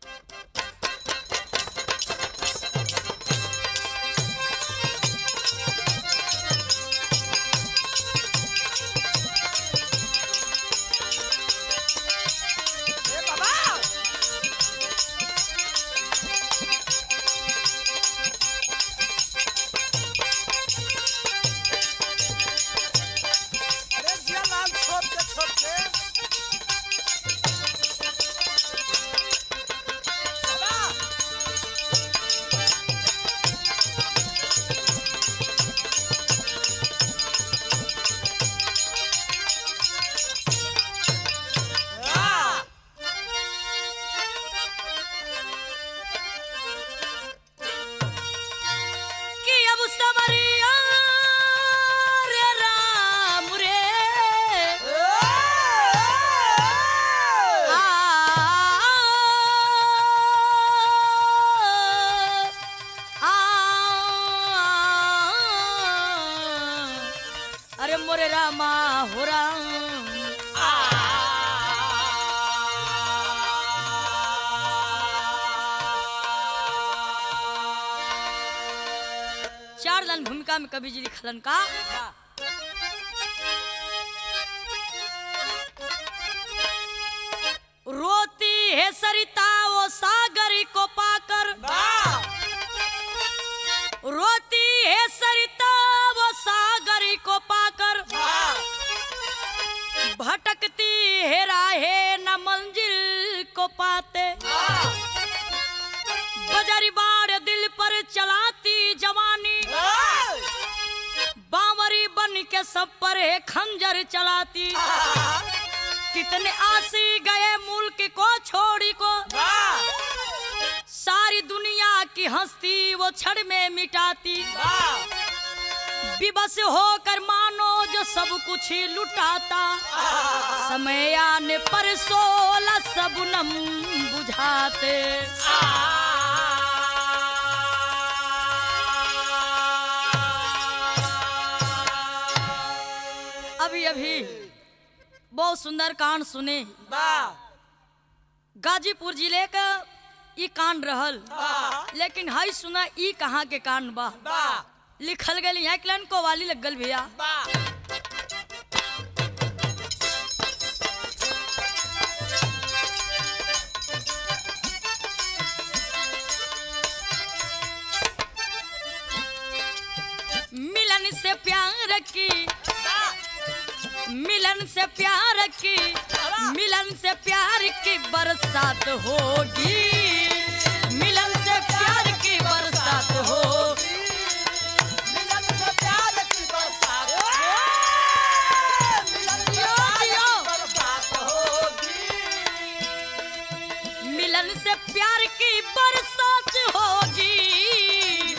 ए बाबा अरे जिया लाल छोड़ के छोड़ के बाबा आ कि अब समरिया रे राम रे आ, आ, अरे मोरे रामा हो राम चार लाइन भूमिका में कवि जी लिखलन का रोती है सरिता वो सागर को पाकर रोती है सरिता वो सागर को पाकर भटकती है राहे न मंजिल को पाते बजरी बाड़ दिल पर चलाती जवानी बावरी बन के सब पर है खंजर चलाती कितने आसी गए मुल्क को छोड़ी को सारी दुनिया की हस्ती वो क्षण में मिटाती विवश होकर मानो जो सब कुछ ही लुटाता समय आने पर सोलह सबनम बुझाते अभी अभी बहुत सुंदर कांड सुने गाजीपुर जिले का ई कांड रहल लेकिन हई सुना ई कहाँ के कांड बा लिखल गल यहाँ के लाइन को वाली लग गल भैया मिलन से प्यार की मिलन से प्यार की मिलन से प्यार की बरसात होगी मिलन से प्यार की बरसात होगी मिलन से प्यार की बरसात होगी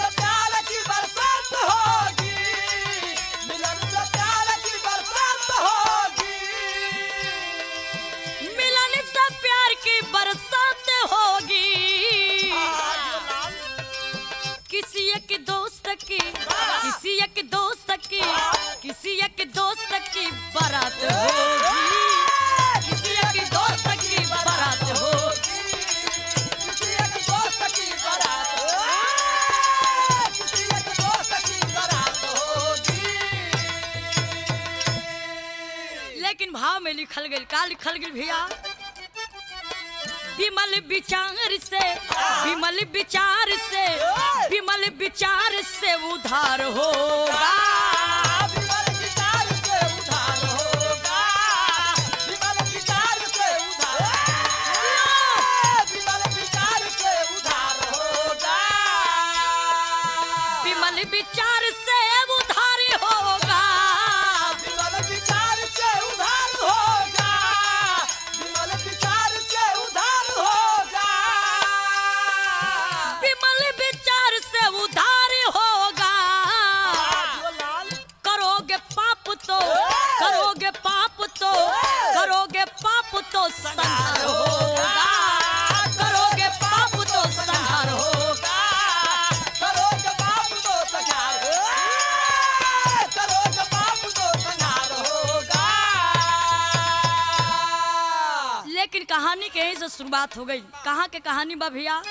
मिलन से प्यार की बरसात होगी किसी एक दोस्त की किसी एक दोस्त की किसी एक दोस्त की बारात होगी किसी एक दोस्त की बारात होगी लेकिन भाव में लिखल गई का लिखल गई भैया विमल विचार से विमल विचार से विमल विचार से उधार होगा विमल विचार से उधार होगा विमल विचार से उधार होगा से शुरुआत हो गई कहाँ के कहानी बा भैया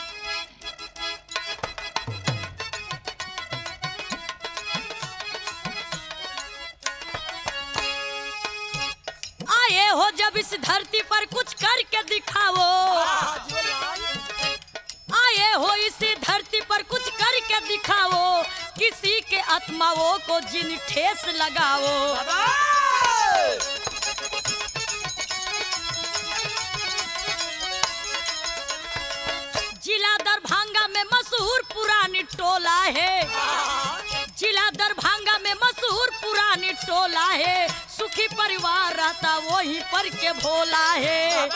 आए हो जब इस धरती पर कुछ करके दिखाओ वाह जीवन लाल आए हो इस धरती पर कुछ करके दिखाओ किसी के आत्माओं को जिन ठेस लगाओ बाबा जिला दरभंगा में मशहूर पुरानी टोला है जिला दरभंगा में मशहूर पुरानी टोला है सुखी परिवार रहता वहीं पर के भोला है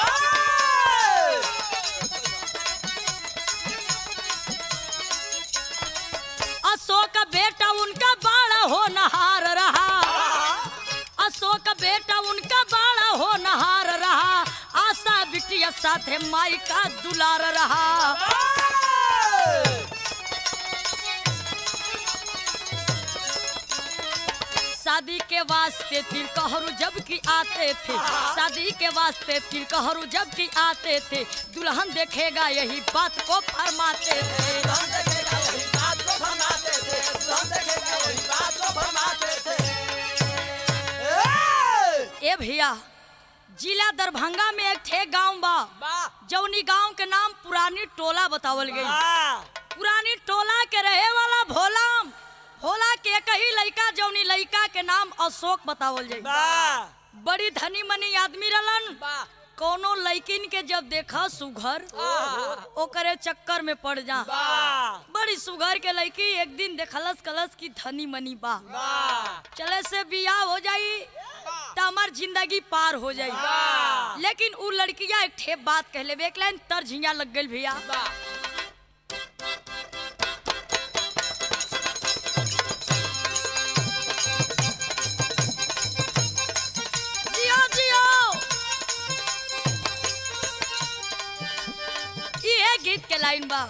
अशोक बेटा उनका बाड़ा हो नहार रहा अशोक बेटा उनका बाड़ा हो नहार रहा आशा बिटिया साथे माई का दुलार रहा शादी के वास्ते तिरकहरू जब की आते थे शादी के वास्ते तिरकहरू जब की आते थे दुल्हन देखेगा यही बात को फरमाते थे ए भैया जिला दरभंगा में एक ठे गांव बा जौनी गांव के नाम पुरानी टोला बतावल गई पुरानी टोला के रहे वाला भोलाम भोला के एक ही लड़का जौनी लड़का के नाम अशोक बतावल जाई बड़ी धनी मनी आदमी रहलन कोनो लड़किन के जब देखा सुघर ओकरे चक्कर में पड़ जा बड़ी सुघर के लड़की एक दिन देखलस कलस की धनी मनी बा चले से बियाह हो जाई त हमार जिंदगी पार हो जाई लेकिन उ लड़किया एक ठे बात कहले बे, एक लाइन तर झिंगा लग गई भैया जियो जियो ये गीत के लाइन बा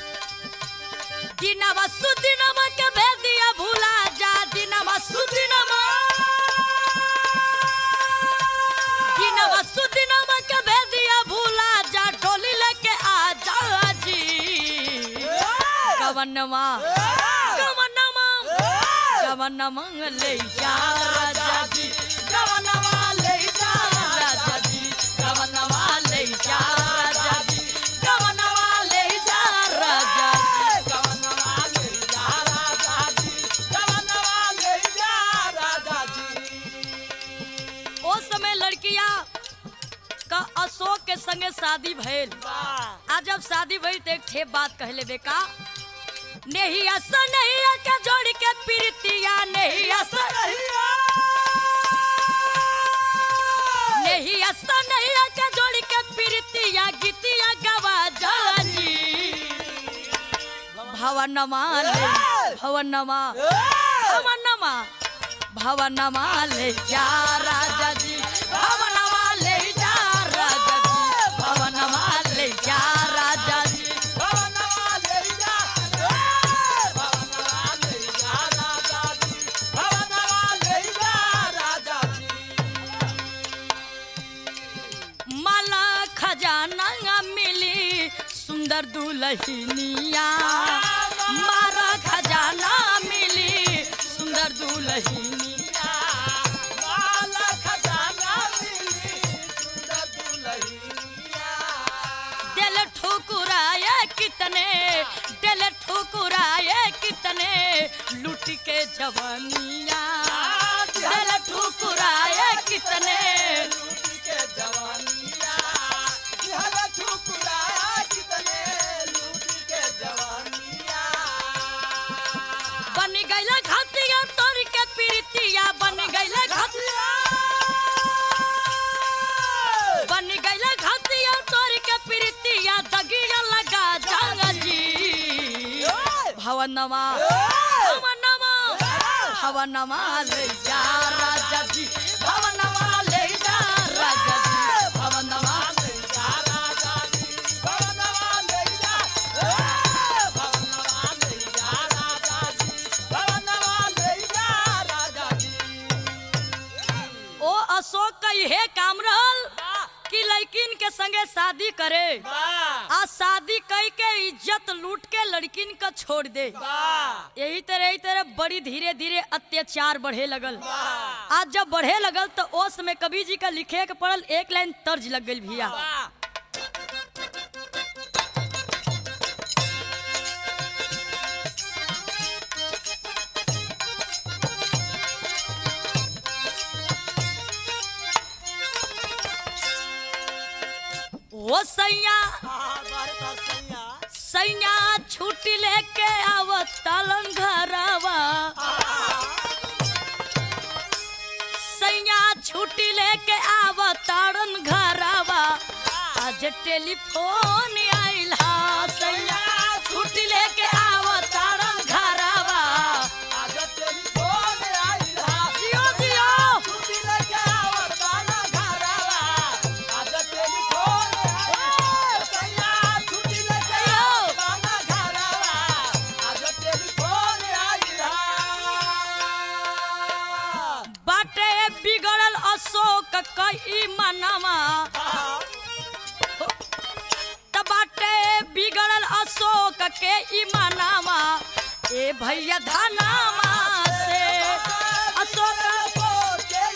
दिनवा सुदिनवा के भेदिया भूला जा दिनवा सुदिनवा दिनवा सुदिनवा के भेदिया भूला जा डोली लेके आ जा जी कवनवा कवनवा कवनवा ले जा राजा जी कवनवा ले जा राजा जी कवनवा ले जा राजा जी कवनवा ले जा राजा जी ओ समय लड़किया का अशोक के संगे शादी भइल आ जब शादी भइल तो एक ठे बात कहले बेका नहीं ऐसा नहीं है के जोड़ के प्रीतिया नहीं ऐसा नहीं ऐसा नहीं है के जोड़ के प्रीतिया गीतिया गवा जानी भवनमा ले भवनमा भवनमा भवनमा ले जा राजा जी भवनमा ले जा राजा जी भवनमा ले जा राजा जी माला खजाना मिली सुंदर दुल्हनिया मारा खजाना मिली सुंदर दुल्हनिया दिल ठुकुराए कितने दिल ठुकुराए कितने लुट के जवानिया दिल ठुकुराए कितने बन गईला घातिया तोर के प्रीतिया बन गईला घातिया बन गईला घातिया तोर के प्रीतिया दगिया लगा जागा जी भवनमा भवनमा भवनमा ले जा राजा जी भवनमा ले जा राजा जी भवनमा ले जा राजा जी ओ अशोक का यह काम रहल कि लड़किन के संगे शादी करे वाह आ शादी कई के इज्जत लूट के लड़किन का छोड़ दे वाह यही तरह यही तरह बड़ी धीरे धीरे अत्याचार बढ़े लगल वाह आज जब बढ़े लगल तो ओस में कवि जी का लिखे के पड़ल एक लाइन तर्ज लग गई भैया वाह ओ सैया हमारे पास सैया सैया छुट्टी लेके आवत तालन घरवा सैया छुट्टी लेके आवत तारन घरवा आज टेलीफोन आइल हा सैया छुट्टी लेके आवत तारन घरवा आज टेलीफोन आइल हा जियो जियो छुट्टी लेके आवत बाना घरवा आज टेलीफोन आइल सैया छुट्टी लेके आवत बाना घरवा आज टेलीफोन आइल हा बाटे बिगड़ल अशोक कई मनवा त बाटे बिगड़ल अशोक के ईमानामा ए भैया धनामा से अशोक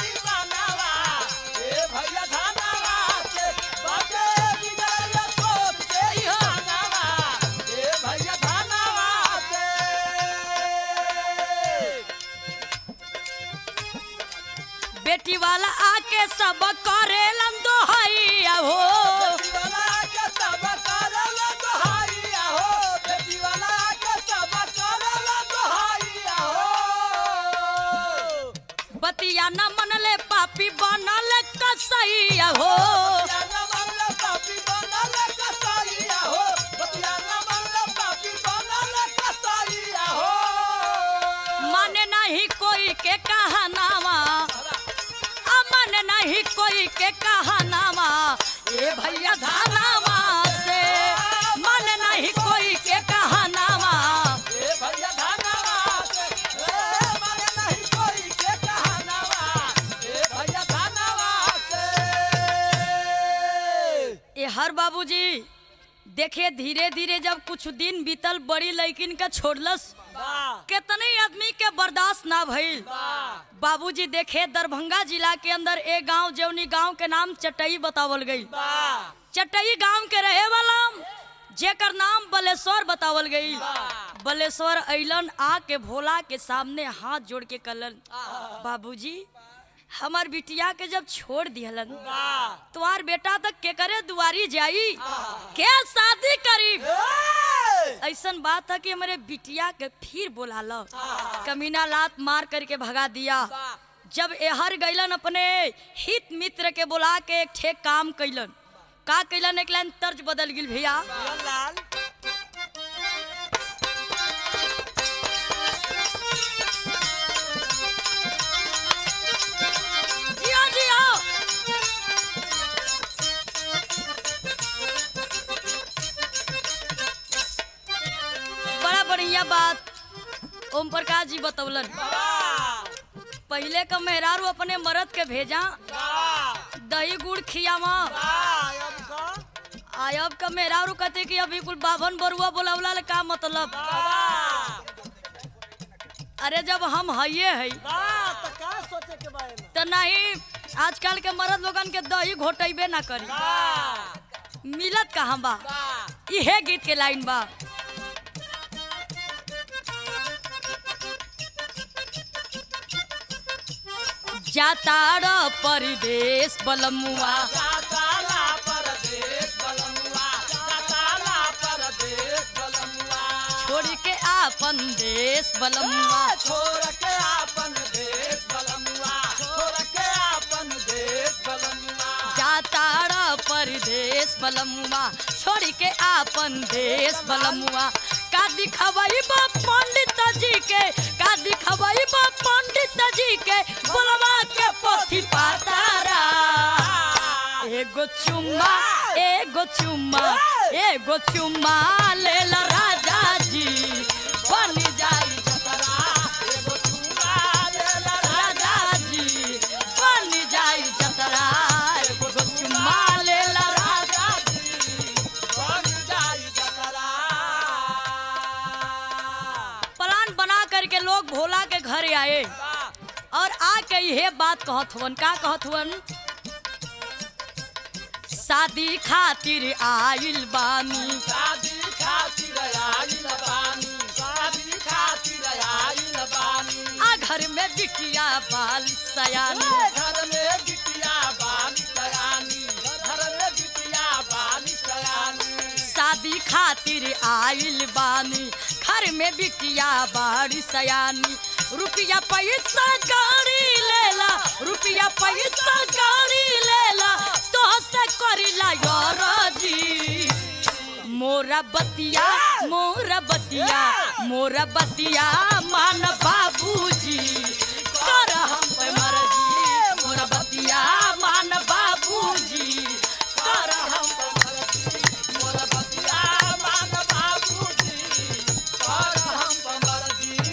बेटी वाला आके सब करेलन दोहैया हो बतिया न मनले पापी बनल कसैया हो माने नहीं कोई के कहनामा अमन नहीं कोई के कहनामा ए भैया धनामा से मन नहीं कोई के कहनामा ए हर बाबूजी देखे धीरे धीरे जब कुछ दिन बीतल बड़ी लड़किन के छोड़लस कितने आदमी के बर्दाश्त ना भइल बाबूजी देखे दरभंगा जिला के अंदर एक गांव जौनी गांव के नाम चटई बतावल गई चटई गांव के रहे वाला जेकर नाम बलेश्वर बतावल गई बलेश्वर अइलन आके भोला के सामने हाथ जोड़ के कलन बाबूजी हमार बिटिया के जब छोड़ दिहलन तुम्हार बेटा तक के करे दुआरी जाई के शादी करी ऐसन बात है कि हमारे बिटिया के फिर बोला लो कमीना लात मार करके भगा दिया जब एहर गैलन अपने हित मित्र के बुला के एक ठे काम कैलन का कैलन एक लाइन तर्ज बदल गिल भैया जियो जियो बड़ा बढ़िया बात ओम प्रकाश जी बतौलन पहले का मेहरारू अपने मरद के भेजा दही गुड़ खियावा आयब का मेहरारू कहते कि अभी कुल बाभन बरुआ बोलावला ले का मतलब अरे जब हम हइये है सोचे के बारे में तो नहीं आजकल के मर्द लोगन के दही घोटेबे ना करी मिलत कहाँ बा इहे गीत के लाइन बा जातार परदेश बलमुआ जाताला परदेश बलमुआ जाताला परदेश बलमुआ छोड़ के आपन देश बलमुआ छोड़ के आपन देश बलमुआ छोड़ के आपन देश बलमुआ जातार परदेश बलमुआ छोड़ के आपन देश बलमुआ का दिखवई बा पंडित जी के का दिखवई बा पंडित जी के बोलवा के पोथी पातारा एगो चुम्मा एगो चुम्मा एगो चुम्मा ले ला राजा जी बन जाई जतरा एगो चुमा लेला राजा जी बन जाई जतरा एगो चुम्मा ले ला राजा जी आए वाह और आके यह बात कहत हुवन का कहत हुवन शादी खातिर आइल बानी शादी खातिर आइल बानी शादी खातिर आइल बानी आ घर में बिटिया बाल सयानी घर में बिटिया बाली सयानी घर में बिटिया बाली सयानी शादी खातिर आइल बानी घर में बिटिया बाड़ी सयानी रुपया पैसा गाड़ी लेला रुपया पैसा गाड़ी लेला तो से करिला यार जी मोरा बतिया मोरा बतिया मोरा बतिया मान बाबूजी कर हम पे मर्जी मोरा बतिया मान बाबूजी कर हम पे मोर बतिया मान बाबूजी कर हम पमरजी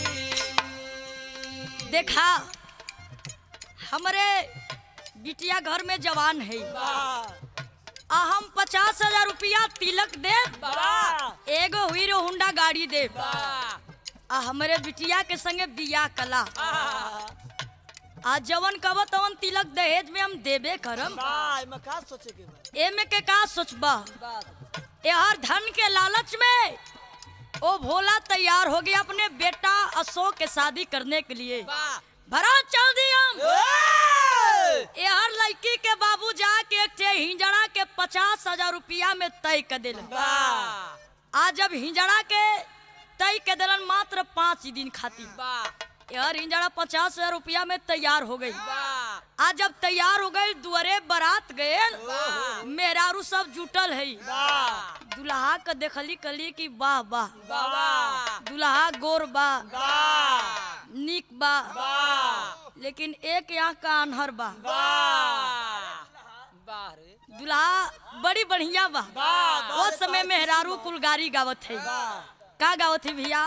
देखा हमरे बिटिया घर में जवान है वाह आ हम पचास हजार रुपया तिलक दे वाह एगो हीरो होंडा गाड़ी दे वाह आ हमरे बिटिया के संगे बियाह कला वाह आ जवन कब तवन तिलक दहेज में हम देबे करम एमे का सोचे के बा एमे के का सोचबा बात यार धन के लालच में ओ भोला तैयार हो गया अपने बेटा अशोक के शादी करने के लिए वाह भरा चल दिया ए यार लड़की के बाबू जाके एक ठे हिंजड़ा के पचास हजार रुपया में तय कर दिल वाह आज जब हिंजड़ा के तय के दिलन मात्र पाँच दिन खातिर वाह यार हिंजड़ा पचास हजार रुपया में तैयार हो गई वाह आज जब तैयार हो गई दुअरे बारात गए वाह मेहरारू सब जुटल है वाह दुल्हा के देखली कली कि वाह वाह वाह दुल्हा गोर बा वाह निक बा वाह लेकिन एक आँख का अनहर बा वाह वाह रे दुल्हा बड़ी बढ़िया बा वाह वो समय मेहरारू कुल गारी गावत है का गावत है भैया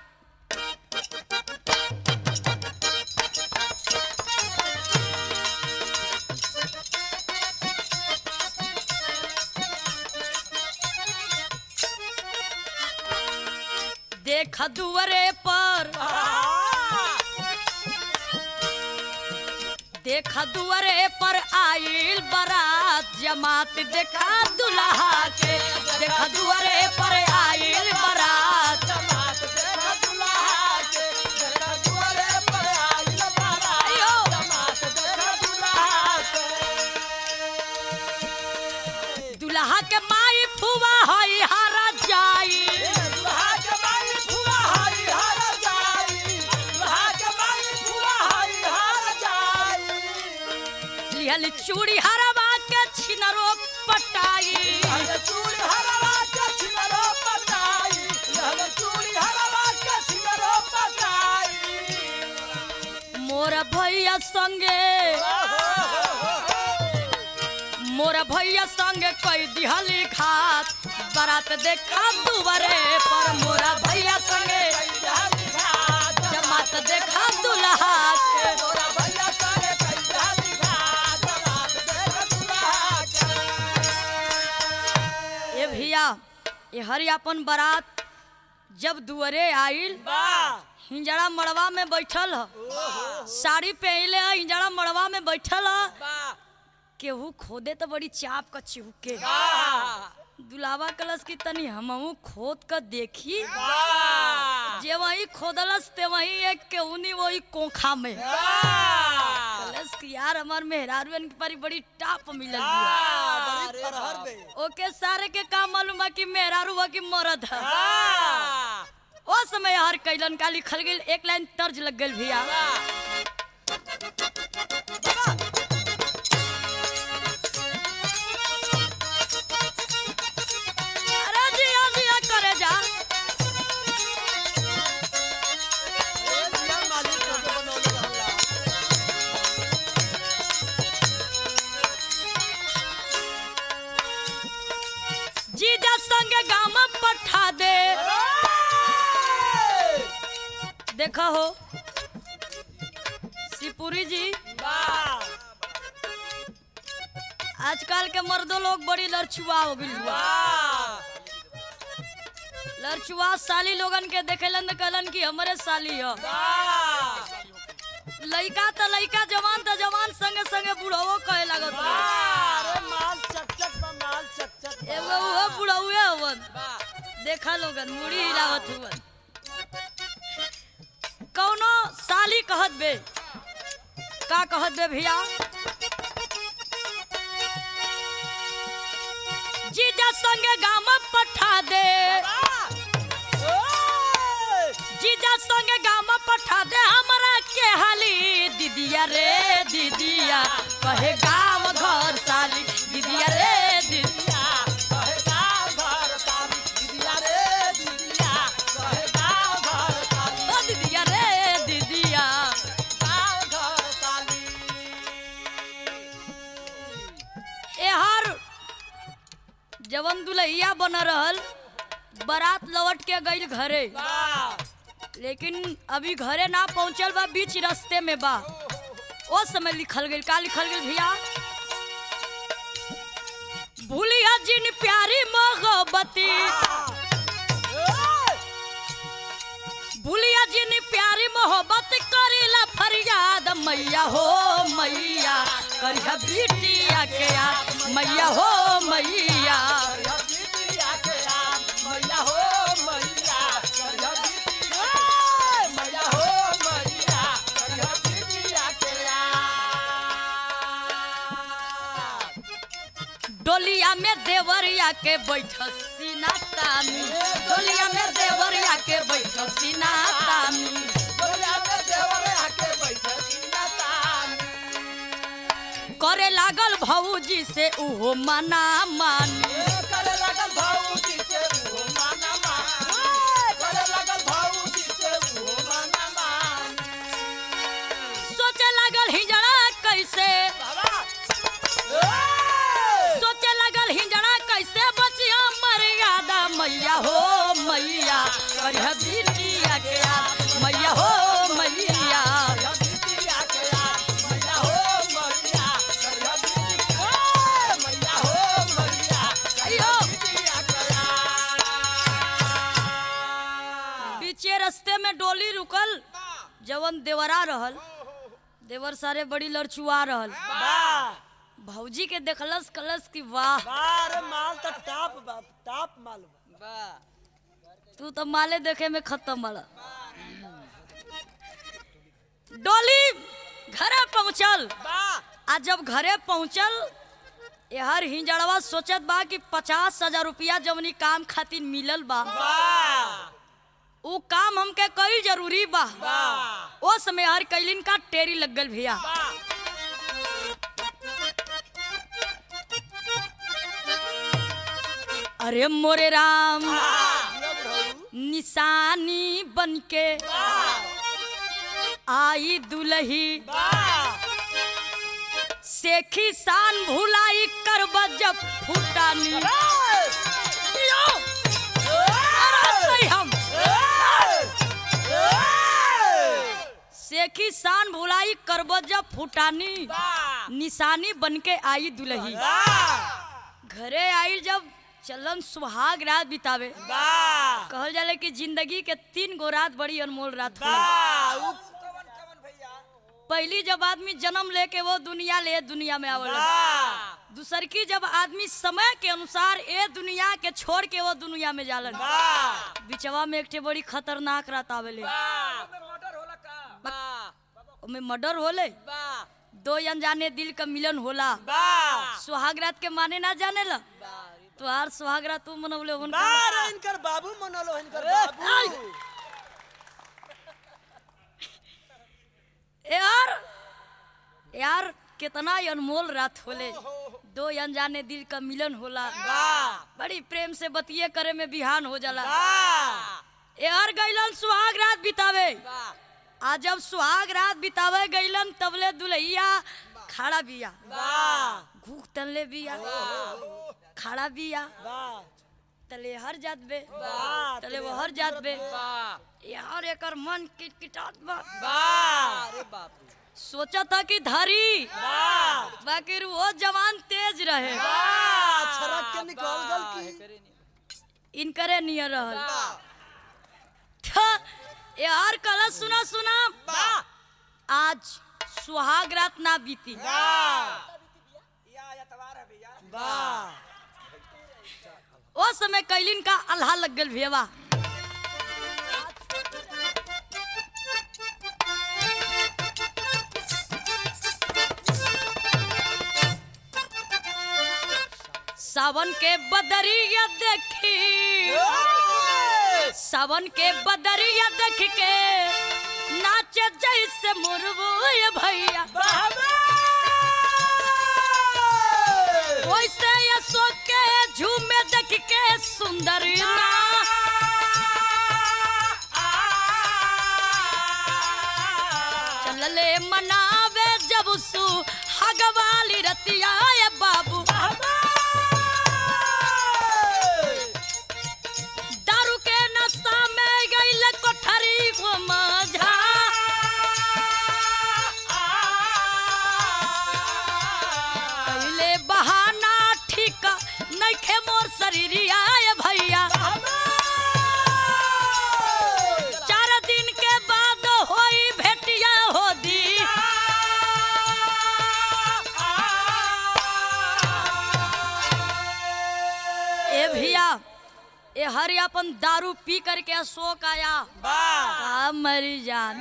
देख दुअरे पर देख दुअरे पर आइल बारात जमात देखा दुल्हा के देख दुअरे पर आइल बारात अयो दुल्हा के माई फुआ हई हरा जाई लिहल चूड़ी हरवा के छिनरो पटाई मोर भैया संगे मोर भैया संगे कई दिहली खात बारात देखा दुबरे पर मोरा भैया संगे जमात देखा दुल्हा के ए भैया ये हरी अपन बारात जब दुअरे आइल हिंजड़ा मड़वा में बैठल ह साड़ी पहले ह हिंजड़ा मड़वा में बैठल ह केहू खोदे तो बड़ी चाप का चिहुके दुलावा कलश की तनी हमहू खोद कर देखी जे वही खोदलस ते वही एक केहूनी वही कोखा में कलश की यार हमार मेहरारू के परी बड़ी टाप मिलल बिया ओके सारे के काम मालूम बा कि मेहरारू बा कि मरद है ओ समय हर कैलन का लिखल गेल एक लाइन तर्ज लग गेल भैया अरे जिया जिया करे जा जीजा संग गाम पठा दे देखा हो शिवपुरी जी आजकल के मर्दों लोग बड़ी लड़छुआ हो गई हुआ लड़चुआ साली लोगन के देखेलन त कहलन कि हमरे साली ह वाह लइका त लइका जवान त जवान संगे संगे बुढ़वो कहे लागत बा। अरे माल चकचक बा माल चकचक बा। एगो उहो बुढ़ौए हवन वाह देखा लोगन मुड़ी हिलावत हुवन कौनो साली कहत बे का कहत बे भैया जीजा संगे गाम पठा दे ओए! जीजा संगे गाम पठा दे हमरा के हाली दीदिया रे दीदिया कहे गाम घर साली दीदिया रे दीदिया कहे गाँव घर ताली, दीदिया रे दीदिया, कहे गाँव घर ताली, ओ दीदिया रे दीदिया गाँव घर ताली। एहर जवन दुल्हिया बन रहल बारात लौट के गईल घरे वाह! लेकिन अभी घरे ना पहुंचल बा बीच रास्ते में बा ओ समय लिखल गईल का लिखल गईल भैया भूलिया जिन प्यारी मोहब्बती ओए! भूलिया जिन प्यारी मोहब्बत करीला फरियाद मैया हो मैया करिया बिटिया के याद मैया हो मैया करिया दीदिया के याद, मैया हो मैया, करिया दीदिया- ओए! मैया हो मैया, करिया दीदिया के याद। डोलिया में देवरिया के बैठल सीना तानी डोलिया में देवरिया के बैठल सीना तानी बोलिया में देवर आके बैठे सीना तानी। करे लागल भौजी से उहो मना मानी करे लगल भाऊजी से उहो माना मानी। करे लगल भाऊजी से उहो माना मानी। सोचे लागल हिजड़ा कैसे बाबा! ओए! सोचे लगल हिजड़ा कैसे बचिया मर्यादा मैया हो मैया करिया बिटिया के याद मैया हो मैया करिया बिटिया के याद, मैया हो मैया, करिया बिटिया- ओए! मैया हो मैया, अयो बिटिया के याद। बीचे रास्ते में डोली रुकल जवन देवरा रहल देवर सारे बड़ी लड़चुआ रहल वाह! भौजी के देखलस कलस की वाह बार माल त टाप बा टाप माल बा तू तो माले देखे में खत्म वाला डोली घरे पहुंचल बा आ जब घरे पहुंचल हर हिंजड़वा सोचत बा कि पचास हजार रुपया जवनी काम खातिर मिलल बा बा उ काम हमके कई जरूरी बा बा ओ समय हर कैलिन का टेरी लग गल भैया बा अरे मोरे राम बा निशानी बनके आई दुलही सेखी शान भुलाई करब जब फूटानी यो! अरे सही हम सेखी शान भुलाई करब जब फूटानी निशानी बनके आई दुलही घरे आई जब चलन सुहाग रात बितावे कहल जाले कि जिंदगी के तीन गो रात बड़ी अनमोल रात होला पहली जब आदमी जन्म लेके वो दुनिया ले दुनिया में आवल दूसर की जब आदमी समय के अनुसार ए दुनिया के छोड़ के वो दुनिया में जालन बिचवा में एक ठे बड़ी खतरनाक रात आवेले ओमे मर्डर होले दो अनजाने दिल का मिलन होला सुहाग रात के माने ना जाने ला तुहार सुहाग रात तू मनवले होन इनकर बाबू मनलो इनकर बाबू यार यार कितना अनमोल रात होले दो अनजाने दिल का मिलन होला बड़ी प्रेम से बतिये करे में बिहान हो जाला यार गैलन सुहाग रात बितावे आ जब सुहाग रात बितावे गैलन तबले दुल्हिया खड़ा बिया घूक तनले बिया खड़ा बिया तले हर जात बे तले वो हर जात बे यार एकर मन किटकिटात बा सोचा था कि धरी बाकी वो जवान तेज रहे छरक के निकल गल की इनकरे नियर रहल थ यार कल सुना सुना आज सुहाग रात ना बीती ओ समय कैलिन का अल्लाह लग गल भेवा सावन के बदरिया देखी सावन के बदरिया देख के नाचे जैसे मुरबू ये भैया वैसे यशो के झूमे देख के सुंदर ना चलले मनावे जब सु हगवाली रतिया ये बाबू दारू के नशा में गईल कोठरी को मजा कैले बहाना ठीक नइखे मोर शरीरिया ये भैया चार दिन के बाद होई भेटिया हो दी ए भैया ए हरि अपन दारू पी करके अशोक आया का मरी जान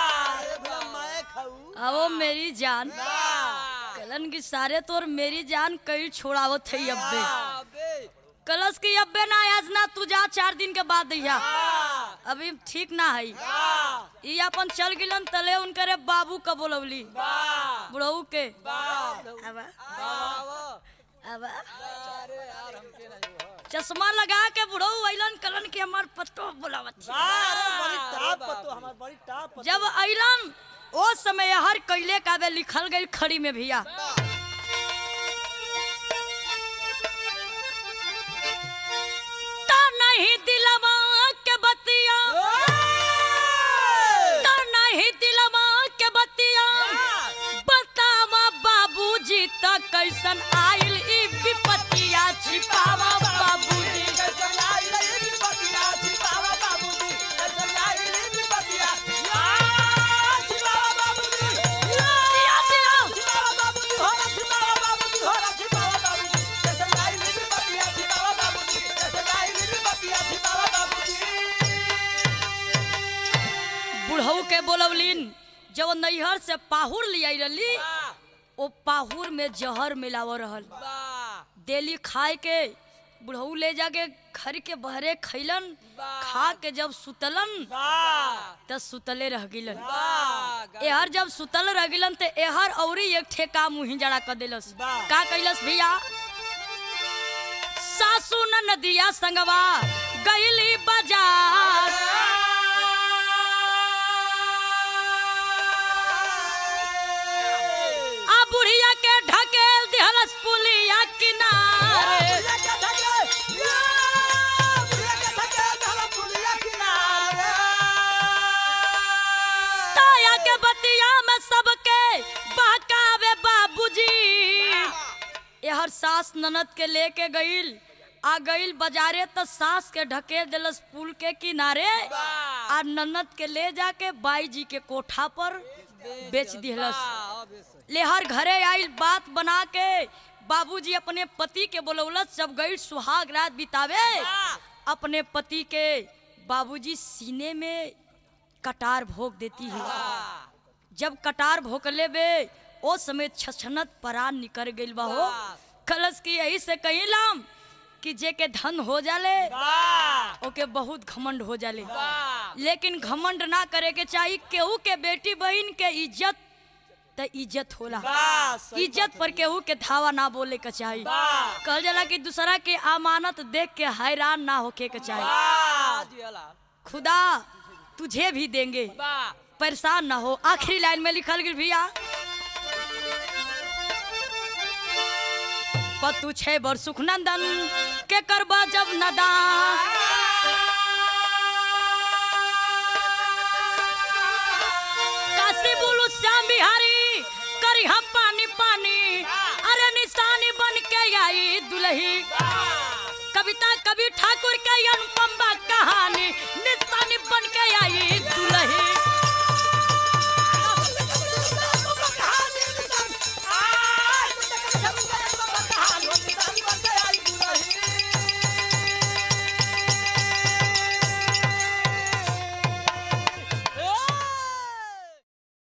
अब मेरी जान कलन की सारे तोर मेरी जान कई छोड़ावत है अब्बे कलश की अब्बे ना आज ना तू जा चार दिन के बाद दैया अभी ठीक ना है ई अपन चल गिलन तले उनकरे बाबू का बोलवली बुढ़ऊ के अब अब चश्मा लगा के बुढ़ऊ अइलन कलन के हमार पत्तो बोलावत जब अइलन ओ समय हर कैले काबे लिखल गई खड़ी में भैया ता नहीं दिलवा के बतिया ता नहीं दिलवा के बतिया बतावा बाबूजी त कैसन आइल ई विपतिया छिपावा बाबूजी दिया दिया बुढ़ऊ के बोलवलिन जब नैहर से पाहुर लियाई रहली ओ पाहुर में जहर मिलाव रहल डेली खाए के बुढ़ऊ ले जाके घर के बहरे खैलन खा के जब सुतलन त सुतले रह गिलन एहर जब सुतल रह गिलन त एहर औरी एक ठे काम मुही जड़ा कर देलस का कैलस भैया सासू न नदिया संगवा गईली बाजार आ बुढ़िया के ढकेल दिहलस पुलिया किनारे ताया के बतिया में सबके बहकावे बाबूजी यहर सास ननद के लेके गईल आ गईल बाजारे त सास के ढकेल देलस पुल के किनारे आ ननद के ले जाके बाई जी के कोठा पर बेच दिहलस लेहर घरे आइल बात बना के बाबूजी अपने पति के बोलौलस जब गई सुहाग रात बितावे अपने पति के बाबूजी सीने में कटार भोग देती है जब कटार भोकले बे ओ समय छछनत परान निकर गइल बा हो कलश की यही से कहिलाम कि जे के धन हो जाले ओके बहुत घमंड हो जाले लेकिन घमंड ना करे के चाहिए केहू के बेटी बहन के इज्जत त इज्जत होला इज्जत पर केहू के धावा ना बोले के चाहिए कहल जाला कि दूसरा के अमानत देख के हैरान ना होके के चाहिए खुदा तुझे भी देंगे परेशान ना हो आखिरी लाइन में लिखल गिर भैया पतु छे बर सुख नंदन के करबा जब नदा काशी बोलू श्याम बिहारी करी हम पानी पानी अरे निशानी बन के आई दुलही कभी कविता कवि ठाकुर का अनुपम बा कहानी निशानी बन के आई दुल्ही